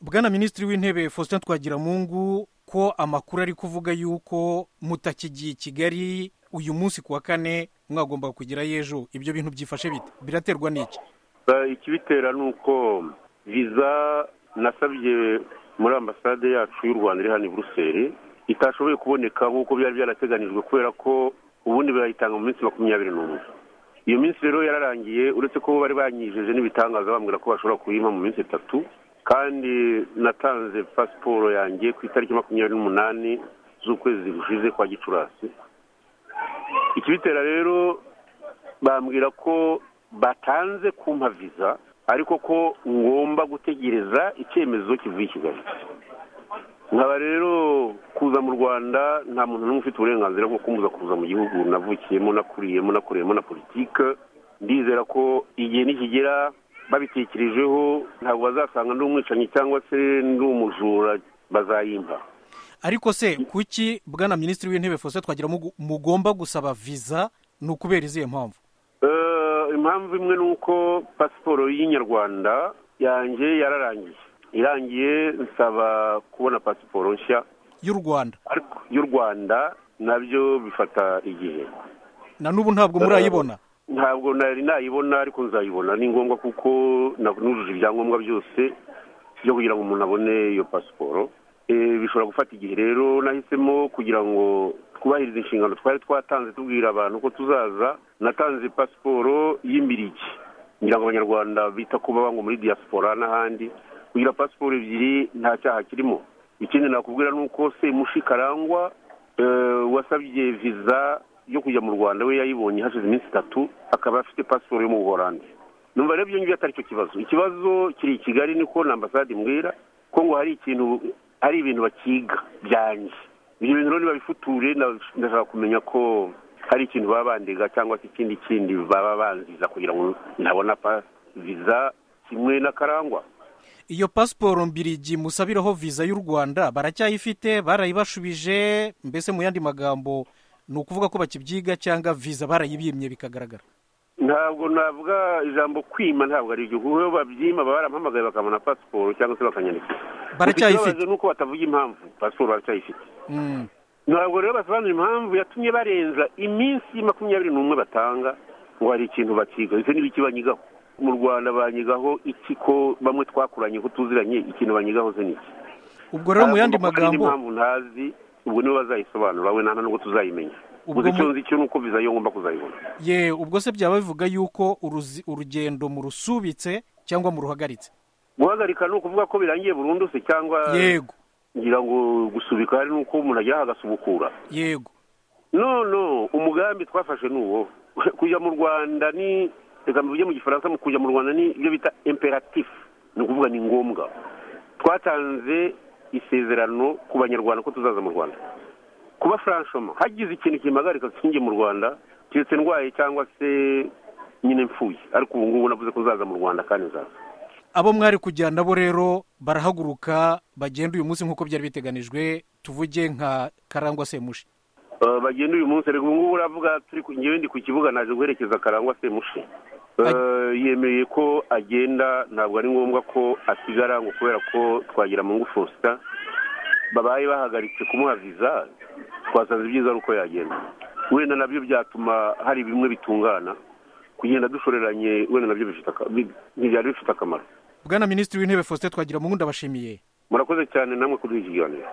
bwana minisitiri w'intebe faustin twagiramungu ko amakuru ari kuvuga yuko mutakigiye i kigali uyu munsi ku wa kane mwagomba kugerayo ejo ibyo bintu byifashe bite biraterwa n'iki ikibitera ni uko viza nasabye muri ambasade yacu y'u rwanda iri hano i buruseli itashoboye kuboneka nk'uko byari byarateganijwe kubera ko ubundi bayitanga mu minsi makumyabiri n'umwe iyo minsi rero yararangiye uretse ko bari banyijeje n'ibitangaza bambwira ko bashobora kuyima mu minsi itatu kandi natanze pasiporo yanjye ku itariki makumyabiri n'umunani z'ukwezi gushize kwa gicurasi ikibitera rero bambwira ko batanze kumpa viza ariko ko ngomba gutegereza icyemezo kivuye i kigali nkaba rero kuza mu rwanda nta muntu n'umwe ufite uburenganzira bwo kumuza kuza mu gihugu navukiyemo nakuriyemo nakoreyemo na politiki ndizera ko igihe nikigera babitekerejeho ntabwo bazasanga ndi umwicanyi cyangwa se ndi umujura bazayimba ariko se kuki bwana minisitiri w'intebe faustin twagira mugomba gusaba viza ni ukubera izihe mpamvu impamvu imwe ni uko pasiporo y'inyarwanda yanjye yararangiye irangiye nsaba kubona pasiporo nshya y'u rwanda ariko y'u rwanda nabyo bifata igihe na n'ubu ntabwo murayibona ntabwo nari nayibona ariko nzayibona ni ngombwa kuko nujuje ibyangombwa byose byo kugira ngo umuntu abone iyo pasiporo bishobora gufata igihe rero nahisemo kugira ngo twubahirize inshingano twari twatanze tubwira abantu ko tuzaza natanze pasiporo y'imiriki kugira ngo abanyarwanda bita ku ngo muri diaspora n'ahandi kugira pasiporo ebyiri nta cyaha kirimo ikindi nakubwira ni uko se mushikarangwa wasabye viza yo kujya mu rwanda we yayibonye hashize iminsi itatu akaba afite pasiporo yo mu buhorande numva rero ibyo ngibyo atari cyo kibazo ikibazo kiri i kigali niko na ambasade mbwira ko ngo hari ikintu hari ibintu bakiga byanjye ibyo bintu rero nibabifuture ndashaka kumenya ko hari ikintu baba bandega cyangwa se ikindi kindi baba banziza kugira ngo ntabona viza kimwe n'akarangwa iyo pasiporo mbirigi musabiraho viza y'u rwanda baracyayifite barayibashubije mbese mu yandi magambo ni ukuvuga ko bakibyiga cyangwa viza barayibimye bikagaragara ntabwo navuga ijambo kwima ntababa ari kuko babyima baba barampamagaye bakabona pasiporo cyangwa se bakanyandika baracyayifite nuko batavuga impamvu pasiporo baracyayifite ntabwo rero basobanura impamvu yatumye barenza iminsi makumyabiri n'umwe batanga ngo hari ikintu bakiga ndetse n'ibiki banyigaho mu rwanda banyigaho iki ko bamwe twakuranye ko tuziranye ikintu banyigaho se ni iki ubwo rero mu yandi magambo impamvu ntazi ubwo nibo bazayisobanura we nta nubwo tuzayimenya ubwo icyo nzi cyo ni uko viza yo ngomba kuzayibona ye ubwo se byaba bivuga yuko urugendo murusubitse cyangwa muruhagaritse guhagarika ni ukuvuga ko birangiye burundu se cyangwa yego ngira ngo gusubika hari n'uko umuntu ajya agasubukura yego none umugambi twafashe ni uwo kujya mu rwanda ni reka mvuge mu gifaransa mu kujya mu rwanda ni ibyo bita imperatifu ni ukuvuga ni ngombwa twatanze isezerano ku banyarwanda ko tuzaza mu rwanda kuba faranshoma hagize ikintu kimpagarika kinjye mu rwanda keretse ndwaye cyangwa se nyine mfuye ariko ubu ngubu navuze ko uzaza mu rwanda kandi nzaza abo mwari kujyana nabo rero barahaguruka bagenda uyu munsi nk'uko byari biteganijwe tuvuge nka karangwa semushi bagenda uyu munsi reka ngubu uravuga turi ngewe ndi ku kibuga naje guherekeza karangwa semushi yemeye ko agenda ntabwo ari ngombwa ko asigara ngo kubera ko twagira mu ngufu babaye bahagaritse kumuha viza twasanze ibyiza ari uko yagenda wenda nabyo byatuma hari bimwe bitungana kugenda dushoreranye wenda nabyo ntibyari bifite akamaro bwana minisitiri w'intebe faustin twagira mu wundi abashimiye murakoze cyane namwe kuduha ikiganiro